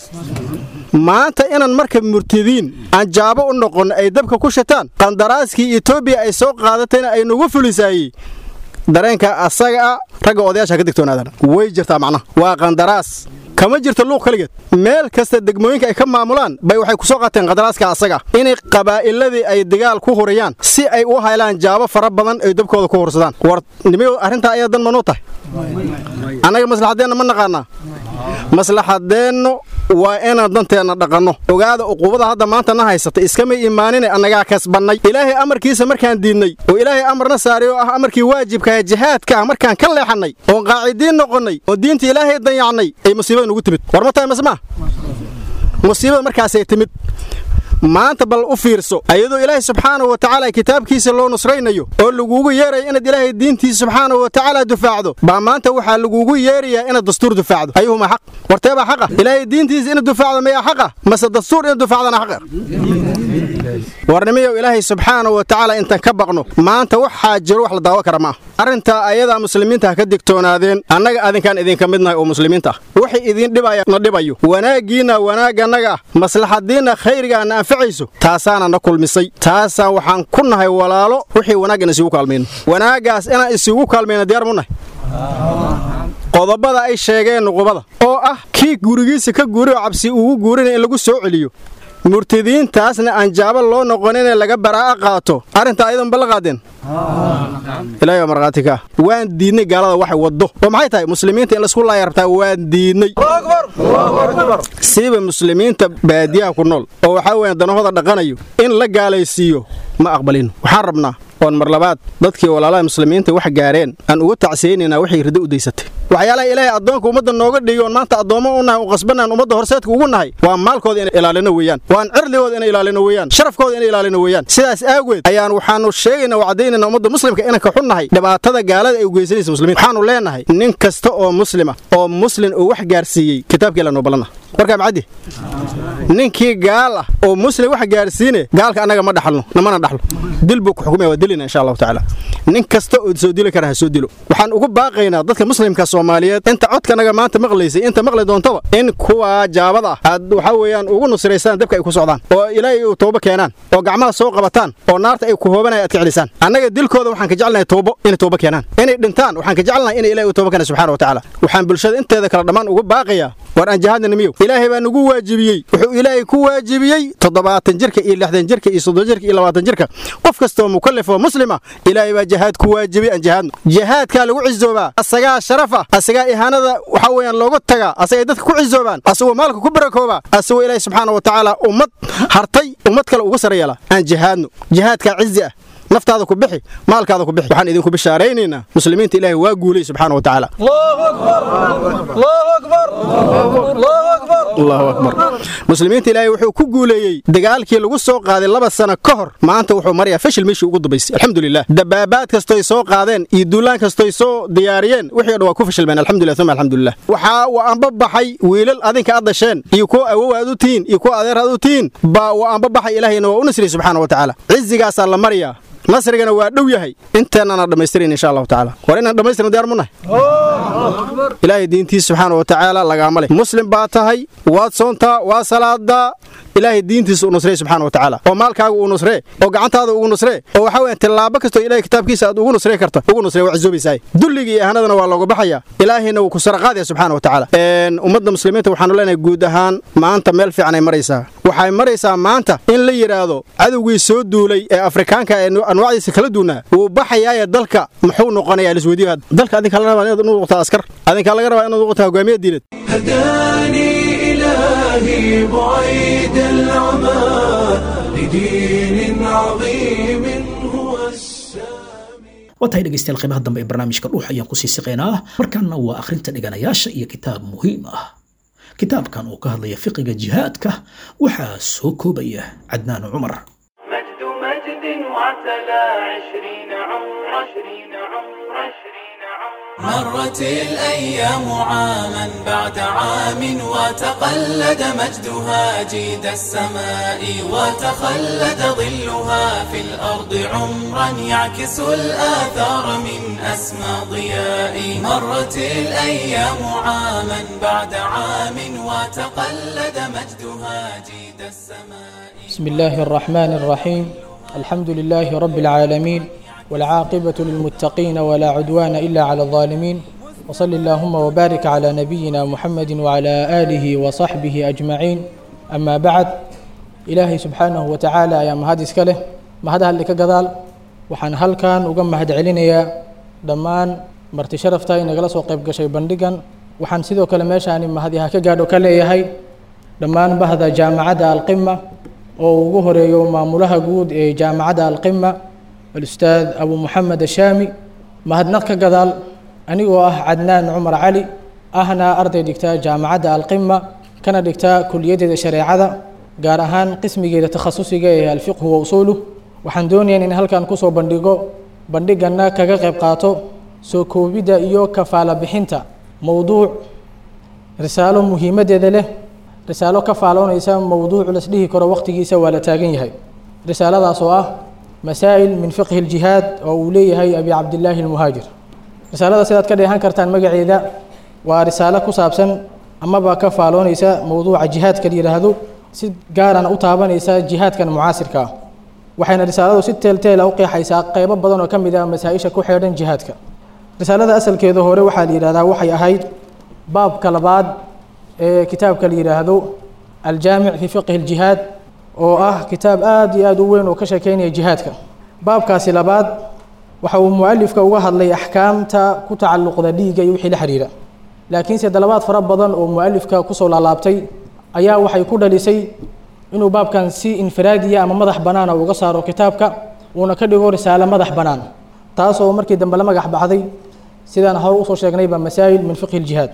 [SPEAKER 10] maanta inaan marka murtadiin aan jaabo u noqon ay dabka ku shataan qandaraaskii etoobiya ay soo qaadatayna ay nagu fulisaayey dareenka asaga a ragga odayaasha ka digtoonaadaan way jirtaa macnaha waa qandaraas kama jirto luuq keligeed meel kasta degmooyinka ay ka maamulaan bay waxay ku soo qaateen qadaraaska asaga inay qabaa'iladii ay dagaal ku huriyaan si ay u haylaan jaabo fara badan ay dabkooda ku hursadaan war nimiyo arrintaa ayaa dan manuu tahay annaga maslaxaddeenna ma naqaanaa maslaxadeennu waa inaan danteenna dhaqanno ogaada uquubada hadda maanta na haysata iskamay imaanine annagaa kasbannay ilaahay amarkiisa markaan diidnay oo ilaahay amarna saaray oo ah amarkii waajibkaah jihaadka ah markaan ka leexannay oon qaacidiin noqonnay oo diinta ilaahay dayacnay ay musiibada nugu timid war ma tahay masmaa musiibada markaasay timid maanta bal u fiirso ayadoo ilaahay subxaana wa tacaala kitaabkiisa loo nusraynayo oo laguugu yeerayo inaad ilaahay diintiisa subxaana wa tacaala dufaacdo baa maanta waxaa laguugu yeerayaa inaad dastuur dufaacdo ayuhuma xaq warteebaa xaqa ilaahay diintiisa inaad dufaacdo mayaa xaqa mase dastuur inaad dufaacdana xaqa warnimiyow ilaahay subxaana wa tacaala intaan ka baqno maanta waxaa jiro wax la daawo kara ma ah arrintaa ayadaa muslimiinta ha ka digtoonaadeen annaga adinkaan idinka midnahay oo muslimiinta ah wixii idiin dhibaya na dhibayo wanaaggiinna wanaaggannaga ah maslaxadiinna khayrigaa na anfacayso taasaana na kulmisay taasaan waxaan ku nahay walaalo wixii wanaag in isugu kaalmayno wanaaggaas inaan isugu kaalmayno diyaar mu nahay qodobada ay sheegeen nuqubada oo ah kii gurigiisa ka guuri oo cabsi ugu guurinaya in lagu soo celiyo murtadiintaasna aan jaabo loo noqoninee laga baraa'a qaato arrintaa ayadan balla qaadeen ilahay waa markhaati ka waan diidnay gaalada waxay waddo oo maxay tahay muslimiinta in laisku laaya rabtaa waan diidnay siiba muslimiinta baadiyaha ku nool oo waxaa weeyaan danahooda dhaqanayo in la gaalaysiiyo ma aqbalino waxaan rabnaa oon mar labaad dadkii walaalaha muslimiinta wax gaareen aan uga tacsiyeynaynaa waxay riddo u daysatay waxyaalaha ilaahay addoonka ummadda nooga dhigi oon maanta addoommo u nahay u qasbanaan ummadda horseedka ugu nahay waa maalkooda inay ilaalino weeyaan waan cirdigooda inay ilaalino weeyaan sharafkooda inay ilaalino weeyaan sidaas aageed ayaan waxaanu sheegaynaa oo caddaynayna ummadda muslimka inaan ka xunnahay dhibaatada gaalada ay u geysanaysa muslimiinta waxaanu leenahay nin kasta oo muslima oo muslin uu wax gaarsiiyey kitaabkii la noo ballanah warkaa macaddi ninkii gaal ah oo muslim wax gaarsiine gaalka annaga ma dhaxalno namana dhaxlo dil buu ku xukumaya waa dilina insha allahu tacaala nin kasta oo soo dili kara ha soo dilo waxaan ugu baaqaynaa dadka muslimka soomaaliyeed inta codkanaga maanta maqlaysay inta maqli doontaba in kuwa jaabada ah aad waxaa weeyaan ugu nusraysaan dabka ay ku socdaan oo ilaahay u toobo keenaan oo gacmaha soo qabataan oo naarta ay ku hoobanaya aad ka celisaan annaga dilkooda waxaan ka jecelnahay toobo inay toobo keenaan inay dhintaan waxaan ka jecelnahay inay ilaahay u toobo keenaan subxaana wa tacaala waxaan bulshada inteeda kala dhammaan ugu baaqayaa war aan jihaadna miyow ilaahay baa nagu waajibiyey wuxuu ilaahay ku waajibiyey toddobaatan jirka iyo lixdan jirka iyo soddon jirka iyo labaatan jirka qof kastoo mukallaf oo muslima ilaahay baa jihaad ku waajibiyey aan jihaadno jihaadkaa lagu cizoobaa asagaa sharafa asagaa ihaanada waxaa weeyaan looga tagaa asagay dadka ku cizoobaan asagoo maalka ku barakooba asagoo ilaahay subxaana wa tacaala ummad hartay ummad kale uga sara yeela aan jihaadno jihaadkaa cizi ah naftaada ku bixi maalkaada ku bixi waxaan idinku bishaaraynaynaa muslimiinta ilaahay waa guulay subxaana wa tacaala allahu akbar muslimiinta ilaahay wuxuu ku guuleeyey dagaalkii lagu soo qaaday laba sano ka hor maanta wuxuu marayaa fashil meeshii ugu dambaysay alxamdulilah dabaabaad kastoy soo qaadeen iyo duulaan kastoy soo diyaariyeen wixii o dhan waa ku fashilmeen alxamdulilah uma alxamdulilah waxaa wa anba baxay wiilal adinka aad dasheen iyo kuwa awow aad u tihiin iyo kuwa adeer aad u tihiin baa wa anba baxay ilaahayna waa u nasriyey subxaana wa tacaala cizigaasaa la maryaa nasrigana waa dhow yahay inteennana dhammaystiran insha allahu tacaala war inaan dhammaystirno diyaar munahay ilaahay diintiisa subxaana wa tacaala lagaama leh muslim baa tahay waad soontaa waa salaadaa ilaahay diintiisa u nusree subxaana wa tacaala oo maalkaaga uu nusree oo gacantaada ugu nusree oo waxaa weeyaan tillaabo kastoo ilahay kitaabkiisa aad ugu nusree karta ugu nusree waa cizoobaysaay dulliga iyo ahanadana waa looga baxaya ilaahayna wuu ku saraqaadaya subxaana wa tacaala ummadda muslimiinta waxaanu leenahay guud ahaan maanta meel fiican ay maraysaa waxay maraysaa maanta in la yidhaahdo cadowgii soo duulay ee afrikaanka ee anwaacdiisa kala duunaa wuu baxayaaye dalka muxuu noqonayaa lisweydiyo dalka adinkaa laga rabaa inaad noqotaa askar adinkaa laga rabaa inaad noqotaa hogaamiye diineed
[SPEAKER 1] هداني إلهي بعيد العمى لدين عظيم هو السامي
[SPEAKER 2] waa tahay dhegaystayaal qaybaha dambe ee barnaamijka dhuux ayaan kusii siqaynaa markaana waa akhrinta dhiganayaasha iyo kitaab muhiim ah kitaabkan oo ka hadlaya fiqiga jihaadka waxaa soo koobaya cadnaan cumar
[SPEAKER 11] مجد مجد وعتلى عشرين عمر عشرين عمر عشرين عمر مرت الأيام عاما بعد عام وتقلد مجدها جيد السماء وتخلد ظلها في الأرض عمرا يعكس الآثار من أسمى ضياء مرت الأيام عاما بعد عام وتقلد مجدها جيد السماء
[SPEAKER 12] بسم الله الرحمن الرحيم الحمد لله رب العالمين والعاقبة للمتقين ولا عدوان إلا على الظالمين وصل اللهم وبارك على نبينا محمد وعلى آله وصحبه أجمعين أما بعد إلهي سبحانه وتعالى يا مهدس كله ما هذا اللي كقضال وحن هل كان وقم مهد علينا دمان مرتي شرفتا إن جلس وقيب قشي بندقا وحن سيدو كلمة ما هذه هكذا كله هي دمان بهذا جامعة القمة oo ugu horeeyo maamulaha guud ee jaamacadda alqima alustaad abu moxamed ashaami mahadnaq ka gadaal anigoo ah cadnaan cumar cali ahna arday dhigta jaamacadda alqima kana dhigta kuliyaddeeda shareecada gaar ahaan qismigeeda takhasusiga ee alfiqhu wa usuuluh waxaan doonayaa in halkan kusoo bandhigo bandhigana kaga qayb qaato soo koobidda iyo kafaala bixinta mowduuc risaalo muhiimaddeeda leh risaalo ka faaloonaysa mowduuc lasdhihi karo waqtigiisa waa la taagan yahay risaaladaas oo ah masaa'il min fiqhi ljihaad oo uu leeyahay abi cabdillaahi almuhaajir risaalada sidaad ka dheehan kartaan magaceeda waa risaalo ku saabsan amaba ka faaloonaysa mowduuca jihaadka la yidhaahdo si gaarana u taabanaysa jihaadkan mucaasirka ah waxayna risaaladu si teelteela u qeexaysaa qeybo badan oo ka mid ah masaa-isha ku xeedhan jihaadka risaalada asalkeeda hore waxaa la yidhahdaa waxay ahayd baabka labaad ee kitaabka la yidhaahdo aljaamic fi fiqhi ljihaad oo ah kitaab aad iyo aad u weyn oo ka sheekeynaya jihaadka baabkaasi labaad waxa uu mualifka uga hadlay axkaamta ku tacalluqda dhiigga iyo wixii la xiriira laakiinse dalabaad fara badan oo mualifka kusoo laalaabtay ayaa waxay ku dhalisay inuu baabkan si infiraadiya ama madax banaana uga saaro kitaabka uuna ka dhigo risaalo madax bannaan taasoo markii dambe la magax baxday sidaan hore usoo sheegnayba masaa'il min fiqhi ljihaad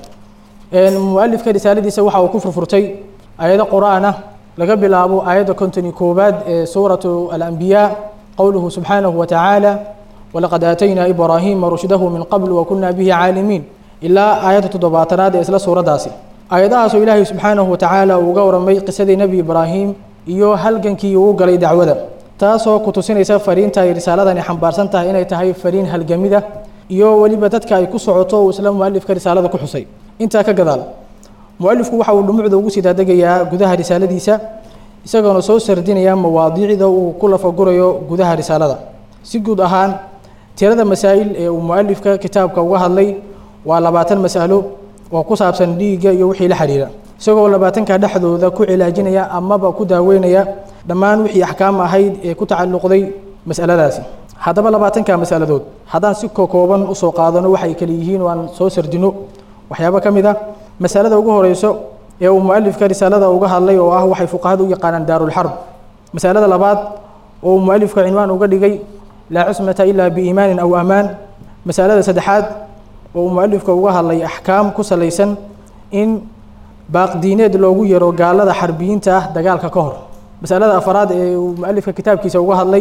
[SPEAKER 12] mualifka risaaladiisa waxa uu ku furfurtay aayado qur-aan ah laga bilaabo aayadda kontoni koowaad ee suuratu alambiyaa qowluhu subxaanahu watacaala walaqad aataynaa ibraahiima rushdahu min qabl wakuna bihi caalimiin ilaa aayadda toddobaatanaad ee isla suuraddaasi aayadahaasoo ilaahay subxaanahu watacaala uu uga waramay qisadii nebi ibraahim iyo halgankii uu galay dacwada taasoo ku tusinaysa fariinta ay risaaladani xambaarsan tahay inay tahay fariin halgamida iyo weliba dadka ay ku socoto uu isla mualifka risaalada ku xusay intaa ka gadaal mualifku waxa uu dhumucda ugu sii daadegayaa gudaha risaaladiisa isagoona soo sardinaya mawaadiicda uu ku lafagurayo gudaha risaalada si guud ahaan tirada masaa'il ee uu mualifka kitaabka uga hadlay waa labaatan mas'alo oo ku saabsan dhiigga iyo wixii la xiriira isagoo labaatanka dhexdooda ku cilaajinaya amaba ku daaweynaya dhammaan wixii axkaam ahayd ee ku tacalluqday mas'aladaasi haddaba labaatanka mas'aladood haddaan si kokooban usoo qaadano waxay kale yihiin oo aan soo sardino waxyaabo ka mid ah masalada ugu horeyso ee uu mualifka risaalada uga hadlay oo ah waxay fuqahadu u yaqaanaan daarulxarb masalada labaad oo uu mualifka cinwaan uga dhigay laa cusmata ilaa biiimaanin aw amaan masalada saddexaad oo uu mualifka uga hadlay axkaam ku salaysan in baaqdiineed loogu yaro gaalada xarbiyiinta ah dagaalka ka hor masalada afaraad ee uu mualifka kitaabkiisa uga hadlay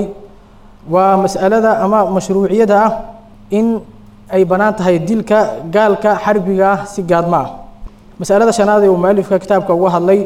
[SPEAKER 12] waa mas'alada ama mashruuciyada ah in ay bannaan tahay dilka gaalka xarbiga ah si gaadma ah masalada shanaad ee uu mualifka kitaabka uga hadlay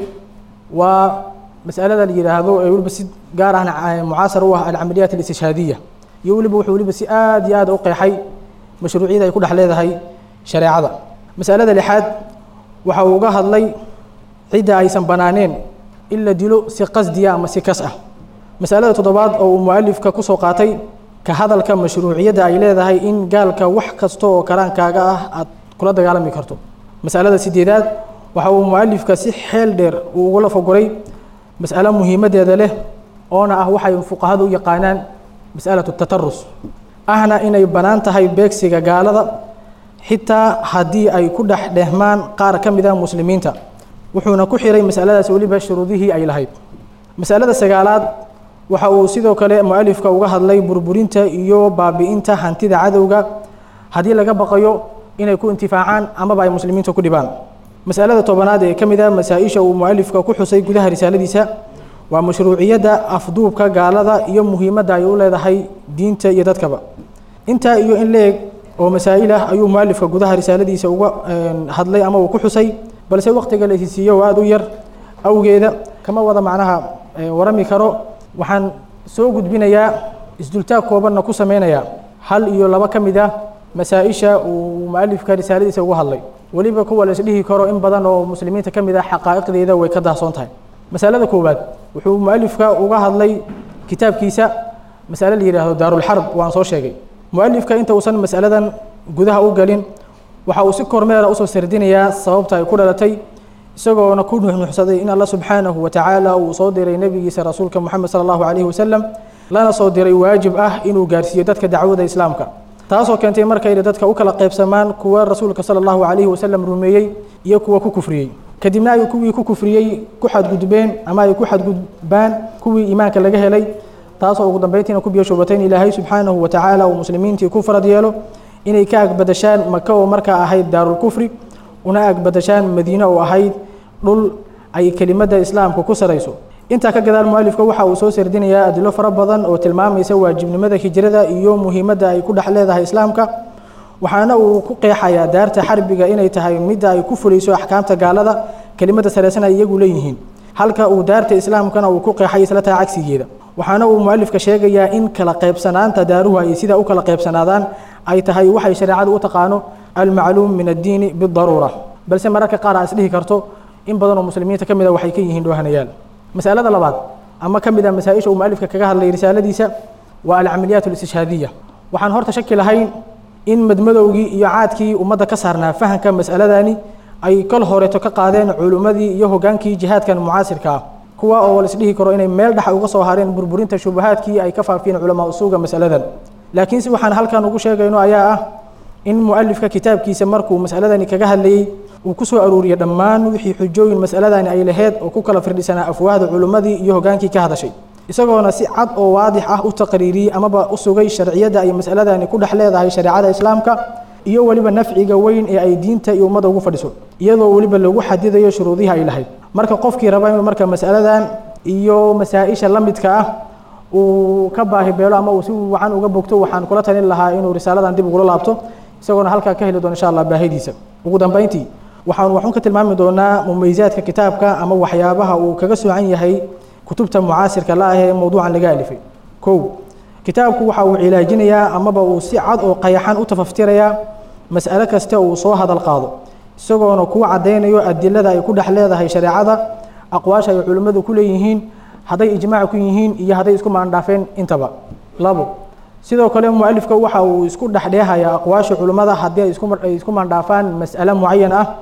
[SPEAKER 12] waa masalada la yidhaahdo ee weliba si gaar ahna mucaasar u ah alcamaliyaat alistishhaadiya iyo weliba wuxuu weliba si aad iyo aad u qeexay mashruuciyada ay ku dhex leedahay shareecada masalada lixaad waxa uu uga hadlay cidda aysan banaaneen in la dilo si qasdiya ama si kas ah masalada toddobaad oo uu mualifka kusoo qaatay ka hadalka mashruuciyadda ay leedahay in gaalka wax kasta oo karaankaaga ah aad kula dagaalami karto masalada sideedaad waxa uu mualifka si xeel dheer uu ugula fogoray mas'alo muhiimadeeda leh oona ah waxay fuqahadu u yaqaanaan mas'alatu tatarus ahna inay bannaan tahay beegsiga gaalada xitaa haddii ay ku dhex dhehmaan qaar ka mid ah muslimiinta wuxuuna ku xiray masaladaas weliba shuruudihii ay lahayd masalada sagaalaad waxa uu sidoo kale mualifka uga hadlay burburinta iyo baabi'inta hantida cadowga haddii laga baqayo inay ku intifaacaan amaba ay muslimiinta ku dhibaan masalada tobanaad ee ka mid ah masaa-isha uu mualifka ku xusay gudaha risaaladiisa waa mashruuciyadda afduubka gaalada iyo muhiimadda ay u leedahay diinta iyo dadkaba intaa iyo in la-eg oo masaa'il ah ayuu mualifka gudaha risaaladiisa uga hadlay ama uu ku xusay balse waqtiga la isiisiiyo oo aada u yar awgeeda kama wada macnaha warami karo waxaan soo gudbinayaa isdultaag koobanna ku sameynayaa hal iyo laba ka mid ah masaa-isha uu mualifka risaaladiisa uga hadlay weliba kuwa la isdhihi karo in badan oo muslimiinta ka mid ah xaqaa'iqdeeda way ka dahsoon tahay masalada koowaad wuxuu mualifka uga hadlay kitaabkiisa masale la yidhaahdo daarulxarb waan soo sheegay mualifka inta uusan masaladan gudaha u galin waxa uu si kormeera usoo sardinayaa sababta ay ku dhalatay isagoona ku nuxnuxsaday in alla subxaanahu wa tacaala uu soo diray nebigiisa rasuulka moxamed sala allahu calayhi wasalam lana soo diray waajib ah inuu gaarsiiyo dadka dacwada islaamka taasoo keentay markayna dadka u kala qaybsamaan kuwa rasuulka sala allahu calayhi wasalam rumeeyey iyo kuwa ku kufriyey kadibna ay kuwii ku kufriyey ku xadgudbeen ama ay ku xadgudbaan kuwii iimaanka laga helay taasoo ugu dambeyntiina ku biyashoobatay in ilaahay subxaanahu wa tacaala uu muslimiintii ku farad yeelo inay ka agbadashaan maka oo markaa ahayd daarulkufri una agbadashaan madiine oo ahayd dhul ay kelimadda islaamka ku sarayso intaa ka gadaal mualifka waxa uu soo sardinayaa adilo fara badan oo tilmaamaysa waajibnimada hijrada iyo muhiimadda ay ku dhex leedahay islaamka waxaana uu ku qeexayaa daarta xarbiga inay tahay midda ay ku fulayso axkaamta gaalada kelimadda sareysan ay iyagu leeyihiin halka uu daarta islaamkana uu ku qeexay isla taa cagsigeeda waxaana uu mualifka sheegayaa in kala qaybsanaanta daaruhu ay sidaa u kala qaybsanaadaan ay tahay waxay shareecadu u taqaano almacluum min addiini bidaruura balse mararka qaar aa isdhihi karto in badan oo muslimiinta ka mid a waxay ka yihiin dhoohanayaal masalada labaad ama ka mid ah masaa-isha uu mualifka kaga hadlay risaaladiisa waa alcamaliyaat alistishhaadiya waxaan horta shaki lahayn in madmadowgii iyo caadkii ummadda ka saarnaa fahamka mas'aladani ay kol horeeto ka qaadeen culimmadii iyo hogaankii jihaadkan mucaasirka ah kuwa oo laisdhihi karo inay meel dhexa uga soo hareen burburinta shubahaadkii ay ka faafiyeen culamaa usuuga masaladan laakiin si waxaan halkan ugu sheegayno ayaa ah in mualifka kitaabkiisa markuu masaladani kaga hadlayey uu ku soo aruuriyey dhammaan wixii xujooyin masaladani ay laheyd oo ku kala firdhisanaa afwaahda culimmadii iyo hogaankii ka hadashay isagoona si cad oo waadix ah u taqriiriyey amaba u sugay sharciyadda ay masaladani ku dhex leedahay shareecada islaamka iyo weliba nafciga weyn ee ay diinta iyo ummadda ugu fadhiso iyadoo weliba lagu xadidayo shuruudihii ay lahayd marka qofkii raba inuu marka masaladan iyo masaa-isha la midka ah uu ka baahi beelo ama uu si wacan uga bogto waxaan kula talin lahaa inuu risaaladan dib ugula laabto isagoona halkaa ka heli doono insha allah baahidiisa ugu dambeyntii waxaan waxun ka tilmaami doonaa mumaysaadka kitaabka ama waxyaabaha uu kaga soocan yahay kutubta mucaasirka la ah ee mowduucan laga alifay kow kitaabku waxa uu cilaajinayaa amaba uu si cad oo qayaxan u tafaftirayaa mas'alo kasta uu soo hadal qaado isagoona kuu caddaynayo adilada ay ku dhex leedahay shareecada aqwaasha ay culimmadu ku leeyihiin hadday ijmaac ku yihiin iyo hadday isku maandhaafeen intaba labo sidoo kale mualifka waxa uu isku dhexdheehayaa aqwaasha culimmada haddii ay isku ay isku maandhaafaan mas'alo mucayan ah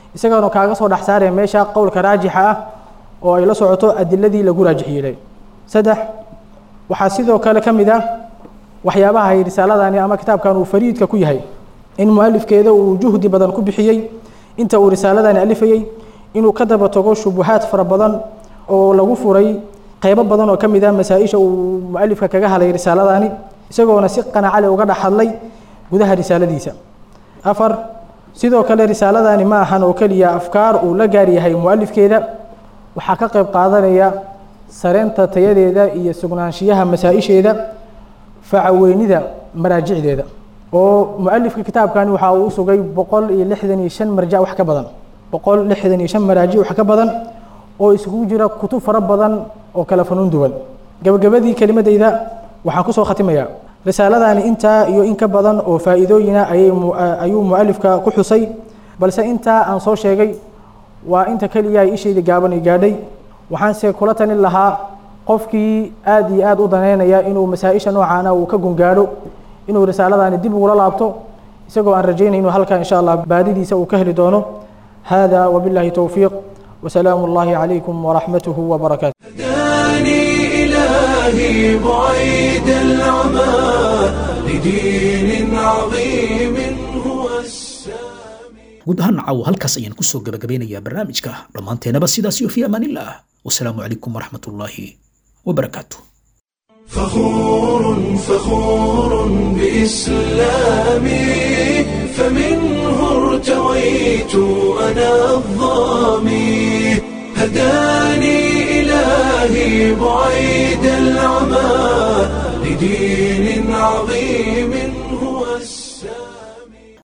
[SPEAKER 12] isagaana kaaga soo dhex saaraya meesha qowlka raajixa ah oo ay la socoto adiladii lagu raajix yeelay saddex waxaa sidoo kale ka mid ah waxyaabaha ay risaaladani ama kitaabkan uu fariidka ku yahay in mualifkeeda uu juhdi badan ku bixiyey inta uu risaaladani alifayey inuu ka daba tago shubuhaad fara badan oo lagu furay qeybo badan oo ka mid ah masaa-isha uu mualifka kaga hadlay risaaladani isagoona si qanacale uga dhex hadlay gudaha risaaladiisa afar sidoo kale risaaladani ma ahan oo keliya afkaar uu la gaar yahay mualifkeeda waxaa ka qayb qaadanaya sareynta tayadeeda iyo sugnaanshiyaha masaa-isheeda facaweynida maraajicdeeda oo mualifka kitaabkani waxa uu usugay boqol iyo lixdan iyo shan marjac wax ka badan boqol lixdan iyo shan maraajic wax ka badan oo isugu jira kutub fara badan oo kala fanuun duwan gabagabadii kelimadeyda waxaan kusoo khatimayaa risaaladani intaa iyo in ka badan oo faa'iidooyina ayay ayuu mualifka ku xusay balse intaa aan soo sheegay waa inta keliya ay ishayda gaaban i gaadhay waxaanse kula talin lahaa qofkii aada iyo aada u daneynaya inuu masaa-isha noocaana uu ka gungaadho inuu risaaladani dib ugula laabto isagoo aan rajaynay inuu halkaa insha allah baadidiisa uu ka heli doono hada wabillahi towfiiq wasalaamu allahi calaykum waraxmatuhu wabarakaatu
[SPEAKER 1] هداني إلهي بعيد العمى لدين عظيم هو السامي
[SPEAKER 2] guud ahaan caawo halkaas ayaan kusoo gabagabeynayaa barnaamijka dhammaanteenaba sidaas iyo fi amaanillaah wasalaamu calaykum waraxmatullaahi wabarakaatu
[SPEAKER 1] فخور فخور بإسلامي فمنه ارتويت أنا الظامي هداني إلهي بعيد العمى لدين عظيم